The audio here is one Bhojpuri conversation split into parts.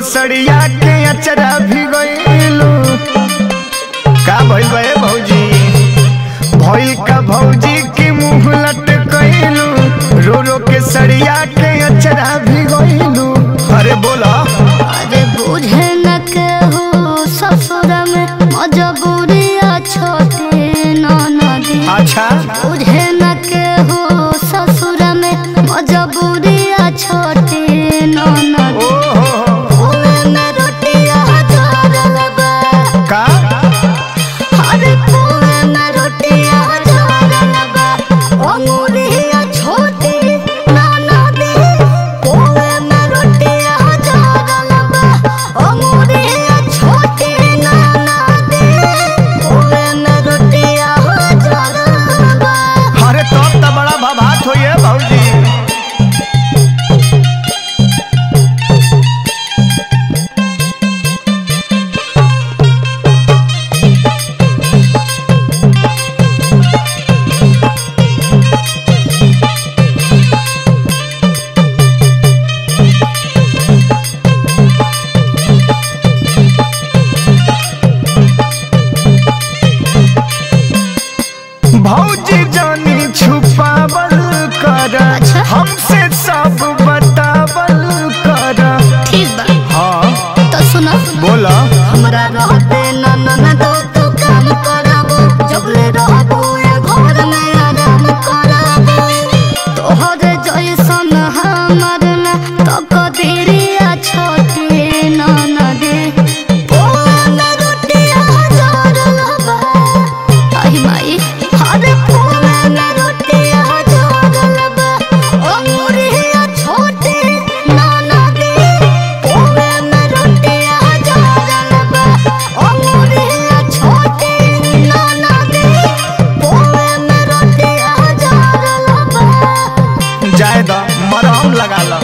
सड़िया के अचरा भी गइलू का भइल बे भौजी भइल का भौजी के मुंह लटकइलू रो रो के सड़िया के अचरा भी गइलू अरे बोला अरे बुझे न के हो ससुर में मजबूरिया छोटे नदी अच्छा बुझे न के हो ससुर में मजबूरिया छोटे नदी ओ हो हो कुएं में रोटियां जोड़ल बा का अरे कुएं में रोटियां जोड़ल बा अंगूरिया छोटी नदी कुएं में रोटियां जोड़ल बा अंगूरिया छोटी नदी कुएं में रोटियां जोड़ल बा अरे तब तो बड़ा भभात होइए भौजी भौजी जानी छुपावल कर अच्छा। हमसे सब बतावल कर ठीक बा हाँ तो सुनो बोला हमरा रहते ननन दो तू काम करबो जबले रहबो ए घर में आराम करबो तोहर जैसन हमर न तो कदेरिया छोटे ननदे पोन रोटिया जोड़ल बा आई माई हरे पोन रोटिया जोड़ल बा अंगूरिया छोटे ननदे पोन रोटिया जोड़ल बा अंगूरिया छोटे ननदे पोन रोटिया जोड़ल बा जाए द मरहम लगा लो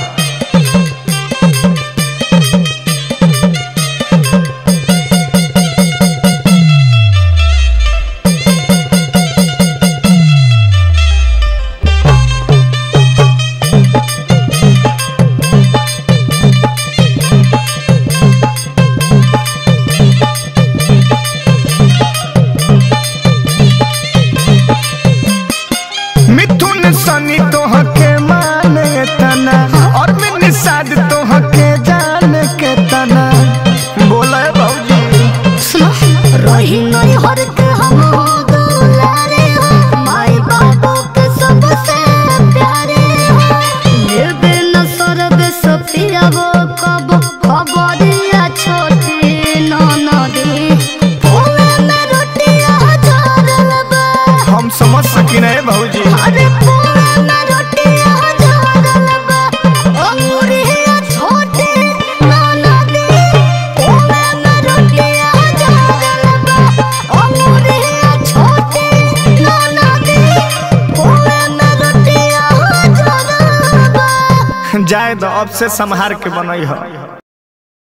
मिथुन सनी तोह के माने तना और मैं निषाद तोह के जान के तना बोला है भौजी सुनो रही नहीं हर के हम हो दुलारे हो माई बाबू के सबसे प्यारे हो ये बिन स्वर्ग सफिया वो कब खबरिया छोटी ननदी पोवे में रोटिया जोड़ल बा हम समझ सकी नहीं भौजी अरे पोवे में रोटिया जोड़ल बा अंगूरिया छोटी ननदी पोवे में रोटिया जोड़ल बा अंगूरिया छोटी ननदी पोवे में रोटिया जोड़ल बा जाए द अब से संहार के बनई है